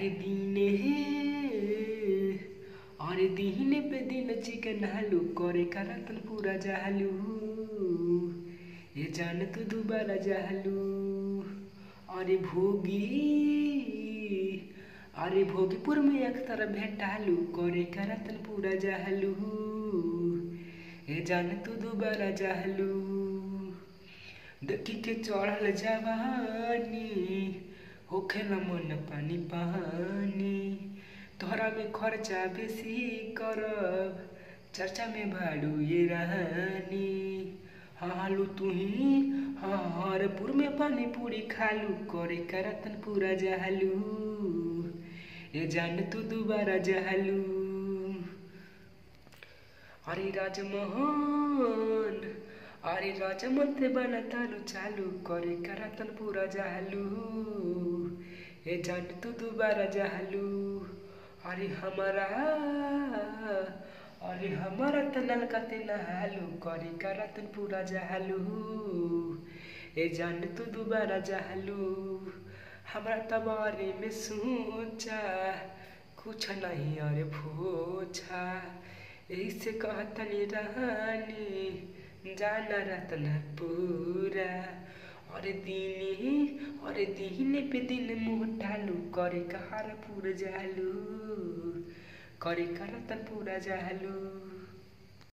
अरे दीने अरे दीने पे दिन चिकन हालू करे का रतन पूरा जालू ये जान तू दोबारा जालू अरे भोगी अरे भोगीपुर में एक तरह भेटालू करे का रतन पूरा जालू ये जान तू दोबारा जालू देखी के चढ़ल जवानी होखेला मन पानी पानी तोहरा में खर्चा बेसी करब चर्चा में भाड़ू ये रानी हालू तू ही हरपुर में पानी पूरी खालू करे करतन पूरा जहालू ये जान तू दोबारा जहालू अरे राजमोहन अरे राजमन ते बना तालू चालू करे करतन पूरा जहालू ये जान तू दोबारा जहालू अरे हमारा अरे हमारा त नलका ते नहालू करे करतन पूरा जहालू ए जान तू दोबारा जहालू हमरा त बारे में सोचा कुछ नहीं अरे भोछा यही से कहतनी रानी जाना रतन पूरा अरे दीनी अरे दीने पे दिन मुँह ढालू करे कहार पूरा जालू करे करतन पूरा जालू